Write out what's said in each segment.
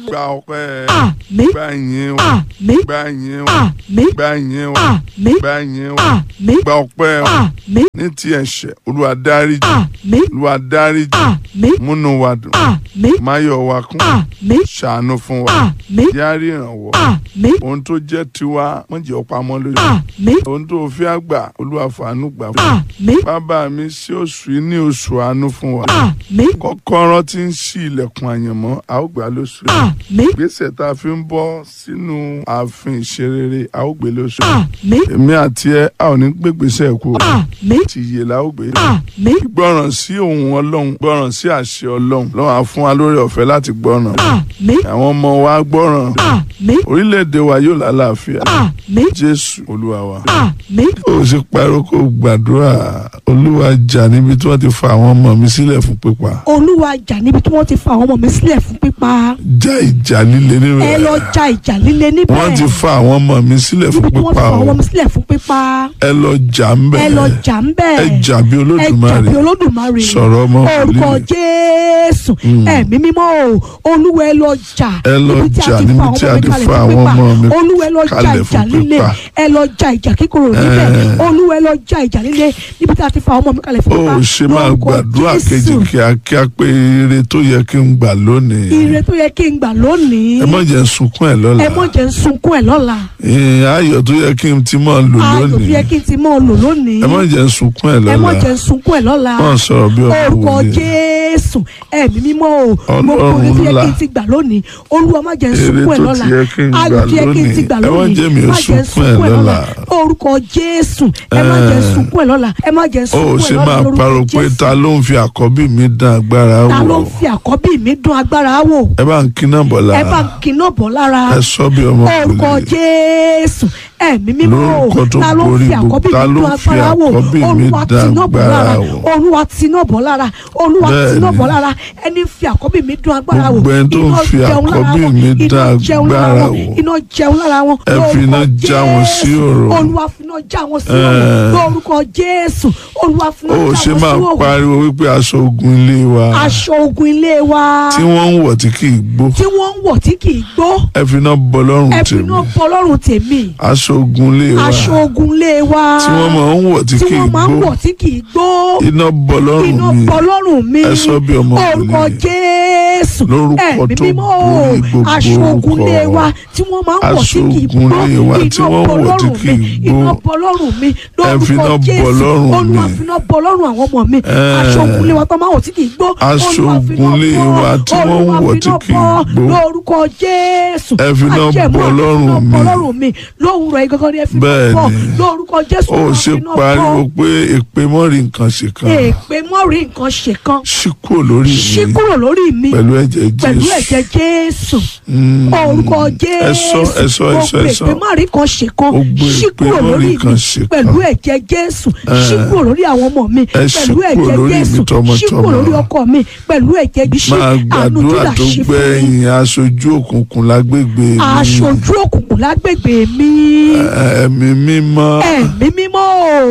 gba ọpẹ́ àmín gba ìyìn o àmín gba ìyìn o àmín gba ìyìn o àmín gba ìyìn o àmín gba ọpẹ́ o àmín ní ti ẹ̀ṣẹ̀ olúwa dáríjì àmín olúwa dáríjì àmín múnú wa dùn àmín máyọ̀ wa kún àmín ṣàánú fún wa àmín yára ìrànwọ́ àmín ohun tó jẹ́ tiwa wọ́n jẹ́ ọ̀pamọ́ lójú àmín ohun tó fi àgbà olúwa fàánú gbà fún wa àmín bàbá mi sí oṣù yìí ní oṣù àánú fún wa àmín kọ́kọ́rọ́ tí ń ṣí ilẹ̀kùn àyànmọ́ a ó gbà lóṣù yìí àmín gbèsè tá a fi ń bọ́ sínú ààfin ìṣerere a ó gbé lóṣù yìí àmín èmi àti ẹ a ò ní gbégbèsè kú àmín ti yè la ó gbé àmín gbọ́ràn sí ohùn ọlọ́run gbọ́ràn sí àṣẹ ọlọ́run lọ́wọ́ á fún wa lórí ọ̀fẹ́ láti gbọ́ràn àmín àwọn ọmọ wa gbọ́ràn àmín orílẹ̀-èdè wa yóò lálàáfíà àmín jésù olúwa wa. àmín ó ṣe pariwo kó gbàdúrà olúwa jà níbi tí wọ́n ti fa àwọn ọmọ mi sílẹ̀ fún pípa olúwa jà níbi tí wọ́n ti fa àwọn ọmọ mi sílẹ̀ fún pípa já ìjà líle nínú ẹ lọ rẹ̀ ja ìjà líle níbẹ̀ wọ́n ti fa àwọn ọmọ mi sílẹ̀ fún níbi tí wọ́n ti pípa fa àwọn o ọmọ mi sílẹ̀ fún pípa ẹ lọ jà ń bẹ̀ ẹ lọ jà ń bẹ̀ ẹ jà bí ẹ jà olódùmarè bí olódùmarè sọ̀rọ̀ ọmọ orúkọ wòlíì jésù ẹ̀mí mímọ́ o olúwa ẹ lọ jà Ẹ lọ jà níbi tí a ti fa àwọn ọmọ mi olúwa ẹ lọ jà kalẹ̀ ìjà fún líle pípa. ẹ lọ jà ìjà kíkorò níbẹ̀ Ẹ. olúwa ẹ lọ jà ìjà líle níbi tí a ti fa àwọn ọmọ mi kalẹ̀ fún ó pípa ṣe máa Lórúkọ gbàdúrà Jésù. kejì kíákíá pé ire tó yẹ kí n gbà lónìí ire tó yẹ kí n gbà lónìí ẹ má jẹ́ n sunkún ẹ̀ lọ́la ẹ mọ̀ jẹ́ ń sunkún ẹ̀ lọ́la Ìyìn ayọ̀ tó yẹ kí n ti máa lò ayọ̀ tó lónìí yẹ kí n ti mọ́ ọ lò lónìí ẹ má jẹ́ n sunkún ẹ̀ ẹ mọ̀ lọ́la jẹ́ ń sunkún ẹ̀ lọ́la wọ́n sọ̀rọ̀ bí ọmọ orúkọ wòlíì jésù ẹ̀mí mímọ́ o gbogbo Ọlọ́run orí tó yẹ ńlá. kí n ti gbà lónìí olúwa má jẹ́ ń èrè sunkún ẹ̀ tó lọ́la ti yẹ kí n gbà ayọ̀ tó yẹ kí n ti lónìí gbà ẹ má lónìí jẹ́ mi ò má jẹ́ ń sunkún ẹ̀ lọ́la orúkọ jésù ẹ má jẹ́ ń Ẹ. sunkún ẹ̀ lọ́la ẹ má jẹ́ ń ó sunkún ẹ̀ ṣe lọ́la máa lórúkọ parọ́ pé jésù ta ló ń fi àkọ́bí mi dán agbára ta ló wò ń fi àkọ́bí mi dún agbára wò ẹ bá ń kíná bọ̀ ẹ bá lára kiná bọ̀ lára ẹ sọ bí ọmọ orúkọ wòlíì jésù ẹ̀mí mímọ́ o Lórúkọ tó ta ló ń borí fi gbogbo- àkọ́bí ta mi ló dún ń fi agbára wò àkọ́bí mi olúwa dán tiná bọ̀ agbára lára wò? olúwa tiná bọ̀ lára olúwa Bẹ́ẹ̀ni. tiná bọ̀ lára ẹni fi àkọ́bí mi dún agbára wò Gbogbo ẹni tó ń iná fi jẹun lára àkọ́bí wọn, mi iná dán jẹun lára agbára wọn, wò. iná jẹun lára wọn Ẹ fi iná lórúkọ já wọn sí Jésù. òrò. olúwa fi iná já wọn sí òrò Ẹ. lórúkọ jésù olúwa fi iná ó já ṣe wọn máa sí òrò pariwo wípé aṣọ ogun ilé wa aṣọ ogun ilé wa tí wọ́n ń wọ̀ tí kì í gbó tí wọ́n ń wọ̀ tí kì í gbó ẹ fi iná bọ lọ́rùn ẹ fi tèmi iná bọ lọ́rùn tèmi aṣọ ogun ilé wa aṣọ ogun ilé wa tí wọ́n máa ń wọ̀ tí tí kì í wọ́n máa ń gbó wọ̀ tí kì í gbó iná bọ lọ́rùn iná mi bọ lọ́rùn mi ẹ sọ bí ọmọ orúkọ wòlíì. jésù Lórúkọ ẹ̀mí tó mímọ́ borí gbogbo aṣọ ogun ilé orúkọ. wa tí wọ́n máa ń wọ̀ tí Aṣọ kì í ogun gbó ilé wa tí iná wọ́n bọ wọ̀ tí lọ́rùn kì mi í gbó. iná bọ lọ́rùn mi Ẹ fi iná lórúkọ bọ jésù lọ́rùn olúwa mi. fi iná bọ lọ́rùn àwọn ọmọ mi Ẹ. aṣọ ogun ilé wa tó máa ń wọ̀ tí kì í gbó Aṣọ Olúwa fi iná ogun ilé bọ, wa tí wọ́n ń Olúwa wọ̀ fi tí iná kì í bọ, gbó. lórúkọ jésù Ẹ fi iná Májẹ̀mú bọ àti lọ́rùn iná bọ mi. lọ́rùn mi lówùrọ̀ igangan ni ẹ fi iná Bẹ́ẹ̀ni. bọ lórúkọ jésù ó Olúwa ṣe fi iná bọ. pariwo pé èpè mọ́rin nǹkan ṣe kan èpè mọ́rí nǹkan ṣe kan ṣí kúrò lórí ṣí mi kúrò lórí mi pẹ̀lú ẹ̀jẹ̀ pẹ̀lú Jésù ẹ̀jẹ̀ jésù Mm. orúkọ ẹ sọ jésù ẹ sọ ẹ sọ ẹ sọ èpè mọ́rí kan ṣe kan Gbogbo ṣí èpè kúrò mọ́rí lórí kan mi ṣe kan. pẹ̀lú ẹ̀jẹ̀ jésù ṣí kúrò lórí àwọn ọmọ mi Ẹ ṣí pẹ̀lú kúrò ẹ̀jẹ̀ lórí mi jésù ṣí tọmọtọmọ. kúrò lórí ọkọ mi pẹ̀lú ẹ̀jẹ̀ jésù máa àánú gbàdúrà júdà tó ṣí fún mi gbẹ̀yìn aṣojú òkùnkùn lágbègbè mi aṣojú òkùnkùn lágbègbè mi ẹ̀mí mímọ́ ẹ̀mí mímọ́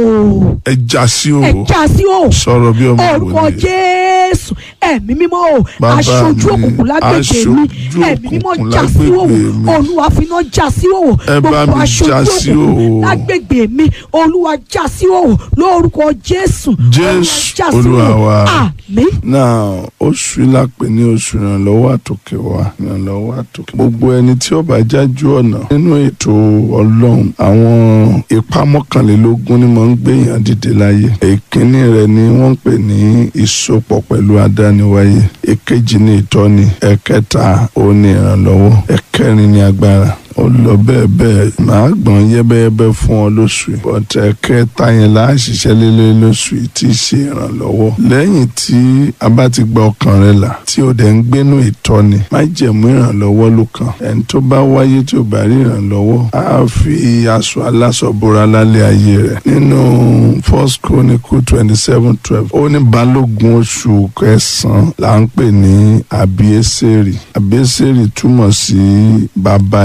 o ẹ já sí o ẹ̀já sí o sọ̀rọ̀ bí ọmọ orúkọ wòlíì jésù ẹ̀mí mímọ́ o Bàbá aṣojú mi, òkùnkùn lágbègbè mi aṣojú ẹ̀mí mímọ́ òkùnkùn já sí òwò lágbègbè mi. olúwa finá já sí òwò Ẹ bá gbogbo mi aṣojú já sí òkùnkùn òwò. lágbègbè mi olúwa já sí òwò lórúkọ jésù Jésù, Olúwa já sí Olúwa òwò. wa. àmín náà oṣù lápè ní oṣù ìrànlọ́wọ́ àtòkè wa ìrànlọ́wọ́ àtòkè gbogbo ẹni tí ó bá jájú ọ̀nà nínú ètò ọlọ́run àwọn ipa mọ́kànlélógún ni mo ń gbéyàn dìde láyé èkínní rẹ̀ ni wọ́n ń pè ní ìsopọ̀ pẹ̀lú adániwáyé èkejì ní ìtọ́ni ẹ̀kẹta òun ní ìrànlọ́wọ́ ẹ̀kẹrin ní agbára ó lọ bẹ́ẹ̀ bẹ́ẹ̀ màá gbọ̀n yẹ́bẹ́yẹ́bẹ́ fún ọ lóṣù yìí bọ́tẹ̀ kẹta yẹn là á ṣiṣẹ́ lélẹ́ lóṣù yìí tí í ṣe ìrànlọ́wọ́ lẹ́yìn tí a bá ti gba ọkàn rẹ là tí o dẹ̀ ń gbénú ìtọ́ni má jẹ̀mú ìrànlọ́wọ́ ló kàn ẹni tó bá wáyé tí o bá rí ìrànlọ́wọ́ á fi aṣọ aláṣọ bora lálẹ́ ayé rẹ̀ nínú first chronicle twenty seven twelve ó ní balógun oṣù kẹsàn-án là ń pè ní àbíẹ́sẹ̀rì àbíẹ́sẹ̀rì túmọ̀ sí bàbá ìrànwọ́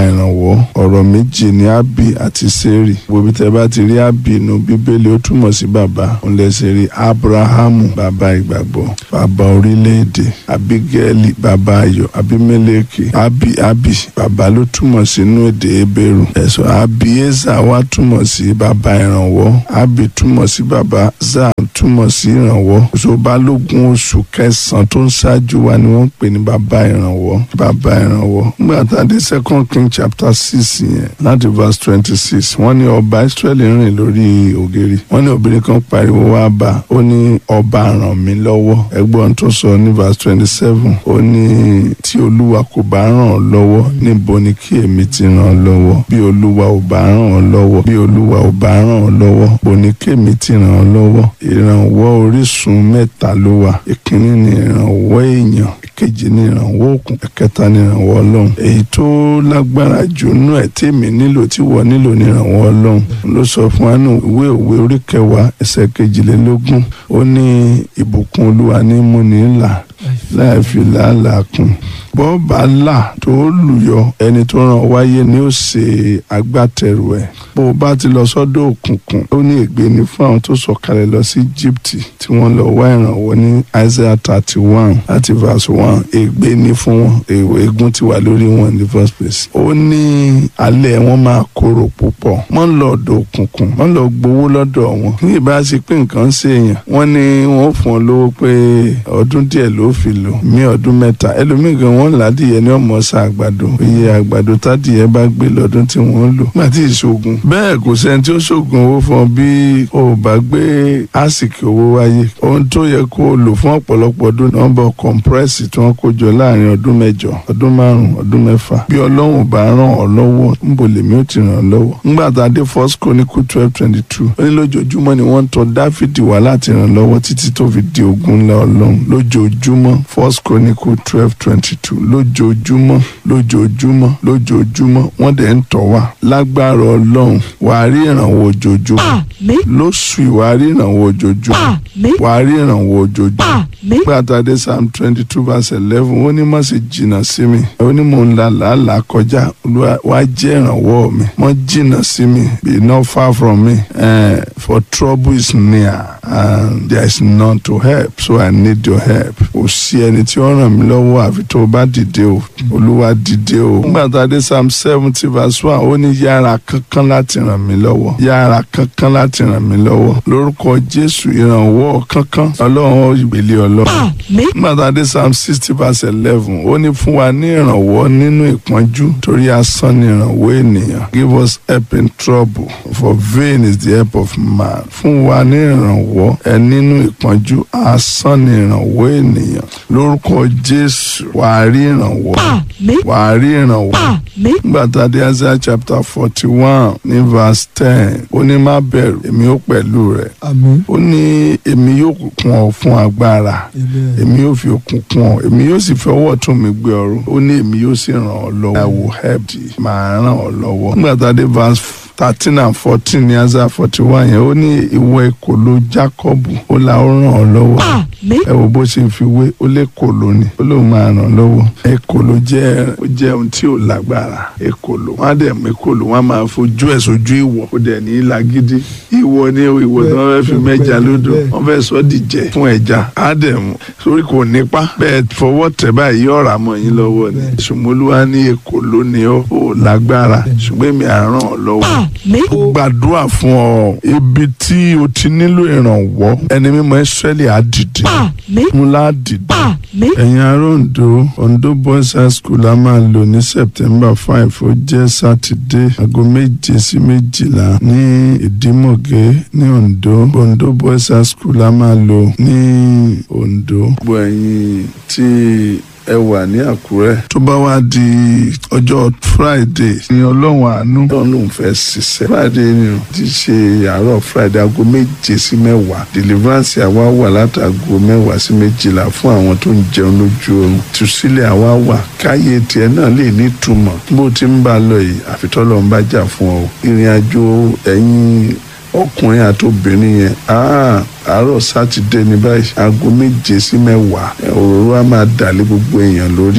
ìrànwọ́ ọ̀rọ̀ méjì ní ábì àti sẹ́rì gbogbo tẹ́ bá ti rí ábì inú bíbélì ó túmọ̀ sí bàbá òun lè ṣe rí abrahamu bàbá ìgbàgbọ́ bàbá orílẹ̀-èdè abigaili bàbá ayọ̀ abimeleki ábì ábì bàbá ló túmọ̀ sínú èdè ebéèrú ẹ̀sọ́ abieza wá túmọ̀ sí bàbá ìrànwọ́ ábì túmọ̀ sí bàbá zaa túmọ̀ sí ìrànwọ́ oṣù balógun oṣù kẹsàn-án tó ń ṣáájú wa ni wọ́n ń pè ní bàbá ìrànwọ́ bàbá ìrànwọ́ nígbà tá a dé second king chapter six yẹn láti verse twenty six wọ́n ní ọba israẹli rìn lórí ògiri wọ́n ní obìnrin kan pariwo wá bá ó ní ọba ràn mí lọ́wọ́ ẹgbọ́n tó sọ ní verse twenty seven ó ní tí olúwa kò bá ràn ọ́ lọ́wọ́ níbo ni kí èmi ti ràn ọ́ lọ́wọ́ bí olúwa ò bá ràn ọ́ lọ́wọ́ bí olúwa ò bá ràn ọ́ lọ́wọ́ bò ní kí èmi ti ràn ọ́ lọ́wọ́ ìrànwọ́ orísun mẹ́ta ló wà ìkíní ni ìrànwọ́ èèyàn ìkejì ni ìrànwọ́ òkun ẹ̀kẹta ni ìrànwọ́ ọlọ́run èyí tó lágbára jù nú ẹ̀ tèmi nílò tí wọ́n nílò ni ìrànwọ́ ọlọ́run ló sọ fún wa nù ìwé òwe orí kẹwàá ẹsẹ̀ kejìlélógún ó ní ìbùkún olúwa ní múni là láì fi làálàá kún bọ́ọ̀bà là tó lùyọ ẹni tó ràn wáyé ni ó ṣe agbátẹrù ẹ̀ bó o bá ti lọ sọ́dọ̀ òkùnkùn ó ní ègbé ni fún àwọn tó sọ̀kalẹ̀ lọ sí Íjíbítì tí wọ́n lọ wá ìrànwọ́ ní Isaiah thirty one láti verse one ègbé ni fún wọn èèwọ̀ ègún ti wà lórí wọn in the first place ó ní alẹ́ wọn máa korò púpọ̀ wọ́n lọ ọ̀dọ̀ òkùnkùn wọ́n lọ gbowó lọ́dọ̀ wọn ní ìbá ṣe pé nǹkan ṣe èèyàn wọ́n ní wọ́n fún ọ lówó pé ọdún díẹ̀ ló fi lò mí ọdún mẹ́ta ẹlòmíì gan wọ́n ládìyẹ ní ọmọ ọ̀sà àgbàdo iye àgbàdo tádìyẹ bá gbé lọ́dún tí wọ́n lò nígbà tí ìṣògùn bẹ́ẹ̀ kò sẹ́ni tí ó ṣògùn owó fún ọ bí o ò bá gbé àsìkò owó wáyé ohun tó yẹ kó o lò fún ọ̀pọ̀lọpọ̀ ọdún nọ́mbà kọ̀ǹpírẹ́sì tí wọ́n kó jọ láàrin ọdún mẹ́jọ ọdún márùn-ún ọdún mẹ́fà bí ọlọ́run bá ràn ọ́ lọ́wọ́ níbo lèmi ó ti ràn ọ́ lọ́wọ́ nígbà tá a dé first chronicle twelve twenty two ó ní lójoojúmọ́ ni wọ́n ń tọ̀ dáfídì wá láti ràn lọ́wọ́ títí tó fi di ogun ńlá ọlọ́run lójoojúmọ́ first chronicle twelve twenty two lójoojúmọ́ lójoojúmọ́ lójoojúmọ́ wọ́n dẹ̀ ń tọ̀ wá lágbára ọlọ́run wàá rí ìrànwọ́ ojoojúmọ́ àmín lóṣù ìwà rí ìrànwọ́ ojoojúmọ́ àmín wàá rí ìrànwọ́ ojoojúmọ́ àmín gbàtàdé psalm twenty two verse eleven ó ní má ṣe jìnnà sí mi ó ní mò ń la làálàá kọjá Olúwa wá jẹ́ ìrànwọ́ mi mọ́ jìnnà sí mi be not far from me uh, for trouble is near and there is none to help so I need your help kò sí ẹni tí ó ràn mí lọ́wọ́ àfi tó o bá dìde o Olúwa dìde o gbàtàdé psalm seventy verse one ó ní yára kankan láti ràn mí lọ́wọ́ yára kankan láti ràn mí lọ́wọ́ lórúkọ Jésù ìrànwọ́ kankan Ọlọ́run ó gbélé Ọlọ́run àmín gbàtàdé psalm sixty verse eleven ó ní fún wa ní ìrànwọ́ nínú ìpọ́njú torí asán ni ìrànwọ́ ènìyàn give us help in trouble for vain is the help of man fún wa ní ìrànwọ́ ẹ nínú ìpọ́njú asán ni ìrànwọ́ ènìyàn lórúkọ jésù wàá rí ìrànwọ́ àmín wàá rí ìrànwọ́ àmín gbàtàdé Isaiah chapter forty one ní verse ten ó ní má bẹ̀rù èmi ó pẹ̀lú rẹ̀ Àmín. ó ní èmi yóò kún ọ fún agbára Amen. èmi yóò fi okun kún ọ èmi yóò sì fi ọwọ́ ọ̀tún mi gbé ọrùn ó ní èmi yóò sì ràn ọ́ lọ́wọ́ I will help thee màá ràn ọ́ lọ́wọ́. nígbà tá a dé verse thirteen and fourteen ní Isaiah forty one yẹn ó ní ìwọ ekòló Jákọ́bù ó la ó ràn ọ́ lọ́wọ́ àmín ẹ wo bó ṣe fi wé ó lé kòló ni ó lóun máa ràn lọ́wọ́ ekòló jẹ́ ó jẹ́ ohun tí ò lágbára ekòló wọ́n á dẹ̀ mú ekòló wọ́n á máa fojú ẹ̀ sójú ìwọ̀ ó dẹ̀ ní lágídí ìwọ ni ìwọ tí wọ́n fẹ́ fi mẹ́ja lódò wọ́n fẹ́ sọ dìjẹ́ fún ẹja á dẹ̀ mú sórí kò nípa bẹ́ẹ̀ fọwọ́ tẹ̀ báyìí ọ̀rà mọ́ yín lọ́wọ́ ni ṣùgbọ́n ní ekòló ni ó ò lágbára ṣùgbọ́n èmi à ràn ọ́ lọ́wọ́ àmín ó gbàdúrà fún ọ ibi tí o ti nílò ìrànwọ́ ẹni mímọ́ Ísírẹ́lì á dìde àmín ńlá dìde àmín ẹ̀yin ará Ondo Ondo Boys High School a máa lò ní September five ó jẹ́ sátidé aago méje sí méjìlá ní Ìdímọ̀gé ní Ondo Ondo Boys High School a máa lò ní Ondo. gbogbo ẹ̀yin tí ẹ wà ní Àkúrẹ́. tó bá wá di ọjọ́ Friday ní ọlọ́run àánú lọ́run lòún fẹ́ ṣiṣẹ́. Friday ni o ti ṣe àárọ̀ Friday aago méje sí mẹ́wàá deliverance àwa wà látàgò mẹ́wàá sí méjìlá fún àwọn tó ń jẹun lójú oorun tùsílẹ̀ àwa wà káyé tiẹ̀ náà lè ní ìtumọ̀ bó ti ń bá a lọ yìí àfitọ́lọ́ ń bá jà fún ọ ìrìn àjò ẹ̀yìn ọkùnrin àti obìnrin yẹn ah, àárọ̀ sátidé ní báyìí aago méje sí mẹ́wàá ẹ̀, òróró á máa dà lé gbogbo èèyàn lórí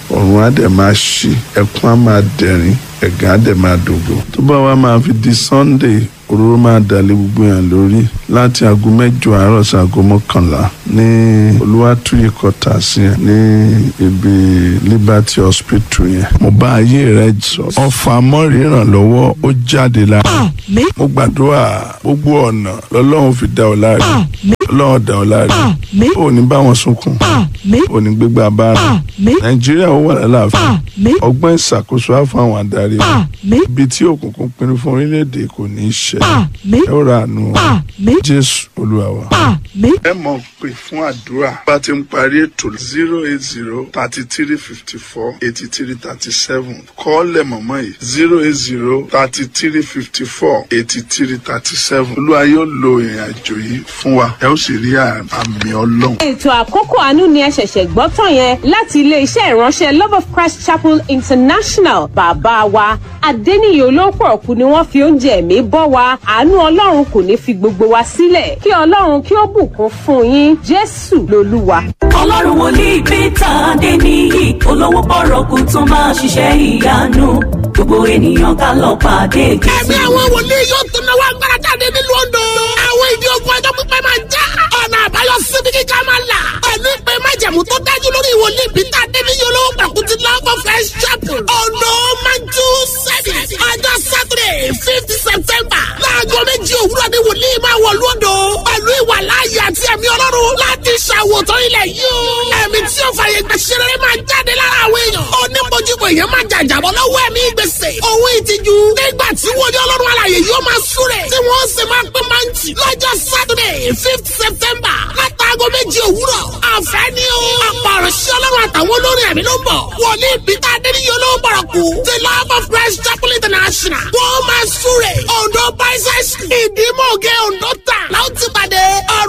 ọ̀run á dẹ̀ máa ṣí ẹkún á máa dẹ̀rín ẹ̀gàn á dẹ̀ máa dògbò tó bá wá máa fi di sunday òróró máa dàlẹ́ gbogbo yàn lórí láti aago mẹ́jọ àárọ̀ sí aago mọ́kànlá ní olúwàtúyè kọta sí yẹn ní ibi liberty hospital yẹn mo bá ayé rẹ sọ ọfà mọ́rì ìrànlọ́wọ́ ó jáde lára àmín mo gbàdúrà gbogbo ọ̀nà lọ́lọ́run fi dá ọ láre àmín ọlọ́run dá ọ láre àmín ò ní bá wọn sunkún àmín ò ní gbégbá bára àmín nàìjíríà ó wà lálàáfíà àmín ọgbọ́n ìṣàkóso á fún àwọn adarí wa àmín ibi tí òkùnkùn pinnu fún orílẹ̀-èdè kò ní í ṣe àmín ẹ ó ra àánú wa. àmín jésù olúwa wa. àmín ẹ mọ̀ pé fún àdúrà bá ti ń parí ètò zero eight zero thirty three fifty four eighty three thirty seven kọ́ọ̀lẹ̀ mọ̀mọ́ yìí zero eight zero thirty three fifty four eighty three thirty seven olúwa yóò lo ìrìn àjò yìí fún wa ẹ ó sì rí àmì ọlọ́run. ètò àkókò àánú ni ẹ ṣẹ̀ṣẹ̀ gbọ́ tán yẹn láti ilé-iṣẹ́ ìránṣẹ́ love of christ chapel international bàbá wa adẹ́niyè olóòpọ̀ ọ̀kú ni wọ́n fi oúnjẹ ẹ̀mí bọ́ wa àánú ọlọ́run kò ní fi gbogbo wa sílẹ̀ kí ọlọ́run kí ó bùkún fún yín jésù lolúwa. ọlọ́run wòlíì peter adéníyì olówó bọ̀rọ̀kù tún máa ṣiṣẹ́ ìyanu gbogbo ènìyàn ká lọ pàdé ẹ̀mí jésù. àwọn wòlíì yóò tún náwó agbára jáde nílùú Oǹdó. àwọn ìdí ogun ọjọ́ pípẹ́ máa já. ọ̀nà àbáyọ síbi kíkà máa là. pẹ̀lú ìpè májẹ̀mú tó dájú lórí wòlíì Peter Adéníyí olówó pàkútì love of Christ chapel. Oǹdó manju service. ọjọ́ Saturday fifth September. láago méjì òwúrọ̀ ni wòlíì máa wọ̀ lóńdó. pẹ̀lú ìwà láàyè àti ẹ̀mí ọlọ́run láti ṣàwòtán ilẹ̀ yìí o. ẹ̀mí tí ó fàyè gbà ṣeré máa jáde lára àwọn èèyàn. onímọ̀júmọ̀ èèyàn máa jàjàbọ̀ lọ́wọ́ ẹ̀mí gbèsè. òun ìtìjú. nígbà tí wòlíì ọlọ́run alàyè yóò máa súrẹ̀. tí wọ́n sì máa pín máǹtì. lọ́jọ́ Saturday fifth September látàgọ́ méjì òwúrọ̀. àfẹ́ ni o. àpàrọ̀ sí ọlọ́run àtàwọn olórin ẹ̀mí ló ń bọ̀. wòlíì Peter Adéníyí olówó bọ̀rọ̀ kú. the love of Christ chapel international. wọ́n máa súrẹ̀. Oǹdó bicycle. ìdímọ̀gẹ́ Oǹdó tà. láwọn ti pàdé.